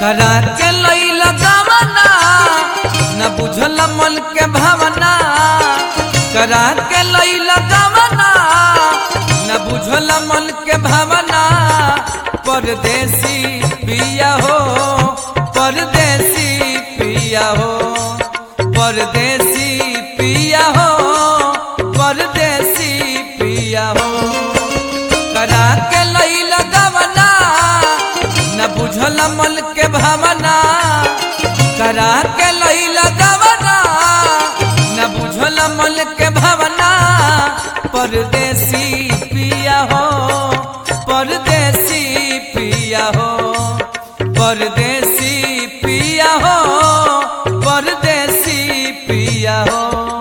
करा के लैला गवना न बुझल मन के भावना करा के लैला गवना न बुझल मन के भावना परदेसी पिया हो परदेसी पिया हो परदेसी पिया हो परदेसी पिया हो करा के लैला गवना न बुझल मन के भावना करा के लैला गवना न बुझल मन के भावना परदेसी पिया हो परदेसी पिया हो परदेसी पिया हो परदेसी पिया हो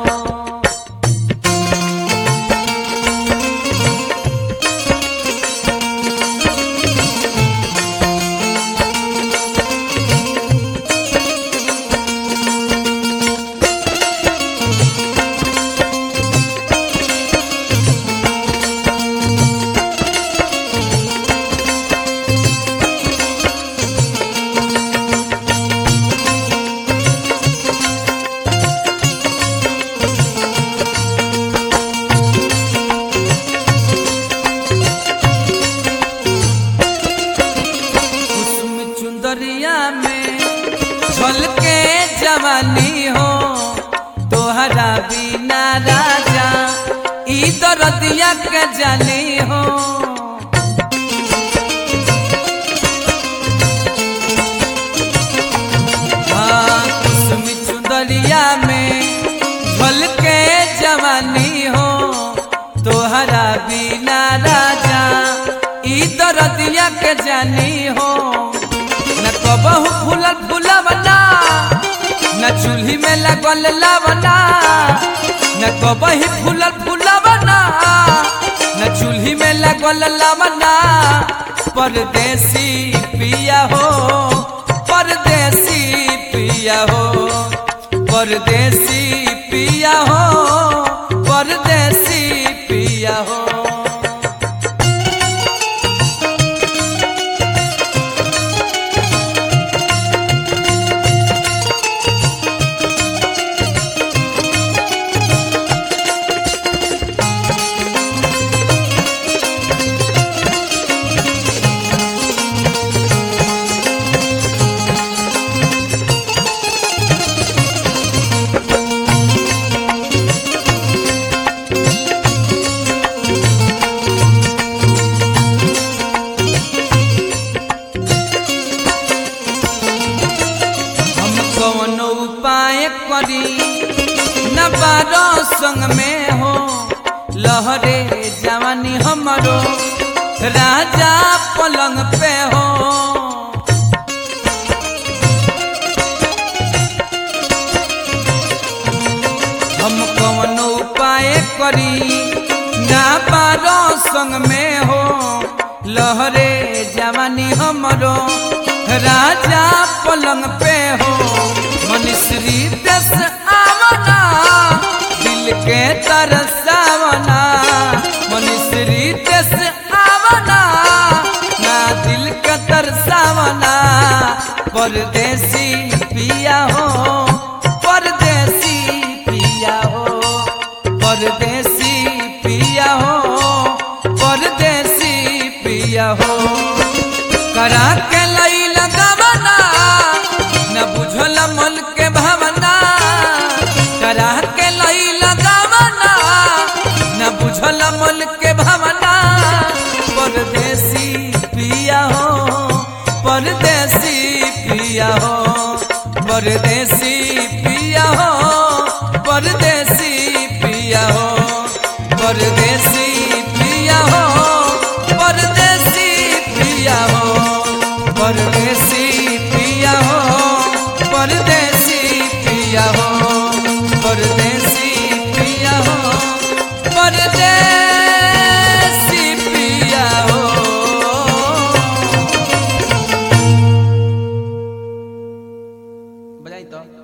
कुसुम चुंदरिया में झलके जवानी हो तोहरा बिना राजा ई दरदिया के जानी हो हाँ, कुसुम चुंदरिया में झलके जवानी हो तोहरा बिना राजा ई दरदिया के जानी हो न कबहू फूलल फूलवना न चूल्ही में लगल लवना न कबही फूलल फूलवना न चूल्ही में लगल लवना परदेसी पिया हो परदेसी पिया हो परदेसी पिया हो परदेसी पिया हो हम कौन उपाय करी न बारो संग में हो लहरे जवानी हमरो राजा पलंग पे हो हम कौन उपाय करी ना बारो संग में हो लहरे जवानी हमरो राजा पलंग पे हो मनुश्री दस आवना दिल के तरसावना मनुश्री दस आवना ना दिल के तरसावना परदेसी पिया हो परदेसी पिया हो परदेसी पिया हो परदेसी पिया हो करा के लैल गवना न बुझल मन के भावना करा के लैल गवना न बुझल मन के भावना परदेसी पिया हो परदेसी पिया हो परदेसी पिया हो परदेसी पिया हो परदेसी पिया हो परदेसी पिया हो परदेसी पिया हो परदेसी पिया हो परदेसी पिया हो परदेसी पिया हो बजाई तो